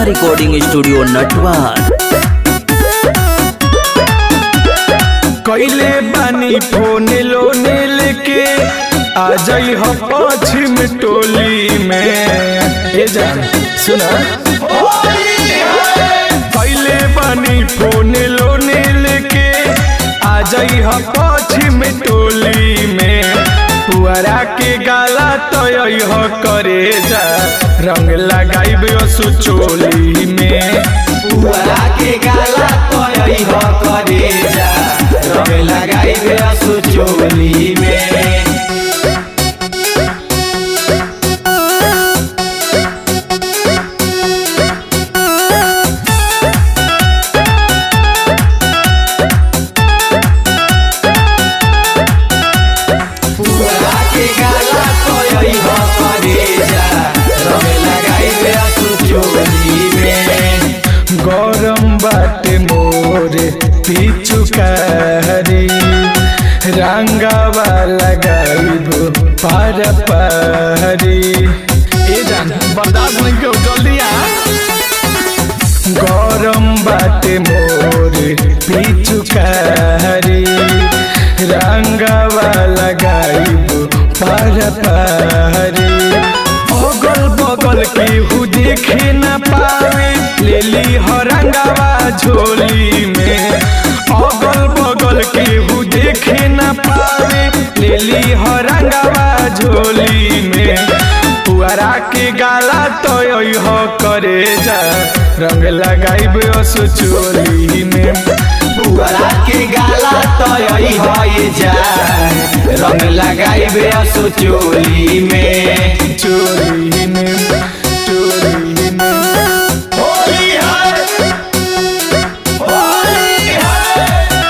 वंदना recording studio Natwar कैले बानी phone लोने लेके आ जाई हो पश्चिम टोली में ए जान सुना कैले बानी फोन लोने लेके आ जाई हो पश्चिम टोली में पुअरा के गाला तो हो करे जा रंग लगाई चोली में पुअरा के गाला तोय हो करे जा रंग लगाई बे सुचोली में पुअरा के गाला तोय हो करे जा रंग लगाई बे सुचोली में गरम बाटे मोरे पिचुकारी रंगावा लगाइबो पार पारी ए जान बर्दाश्त नहीं क्यों जल्दी आ गरम बाटे मोरे पिचुकारी रंगावा लगाइबो पार पारी अगल बगल के हु देखे न पावे लेली हरंगावा झोली में अगल बगल के हु देखे न पावे लेली हरंगावा झोली में पुअरा के गाला तो हो करे जा रंग लगाइब असो चोली में पुअरा के गाला तोय होय जाए रंग लगाई बे चोली में चोली में चोली में होली है होली है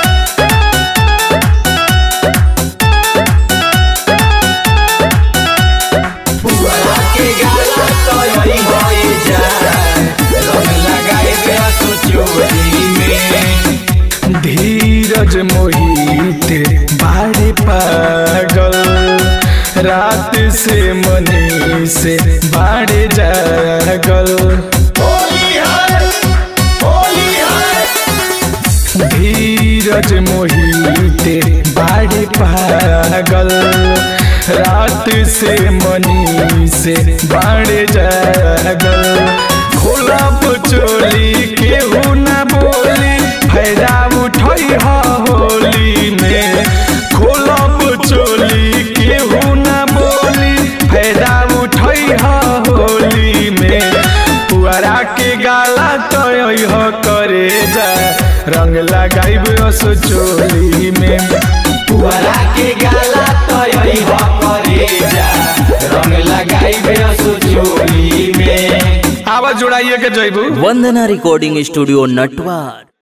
पुअरा के गाला तोय होय जाए रंग लगाई बे चोली में धीरज मोहित बाड़े पागल रात से मनी से बाड़े जागल होली है होली है धीरज मोहित बाड़े पागल रात से मनी से बाड़े जागल खोला चोली केहू न बोली फायदा उठई ह होली में खोला चोली केहू न बोली फायदा उठई ह होली में पुअरा के गाला तो हो करे जा रंग लगाइब असो चोली में पुअरा के गाला तोय हो करे जा रंग लगाई बे चोली में आवाज जोड़ाइए के जैबू वंदना रिकॉर्डिंग स्टूडियो नटवार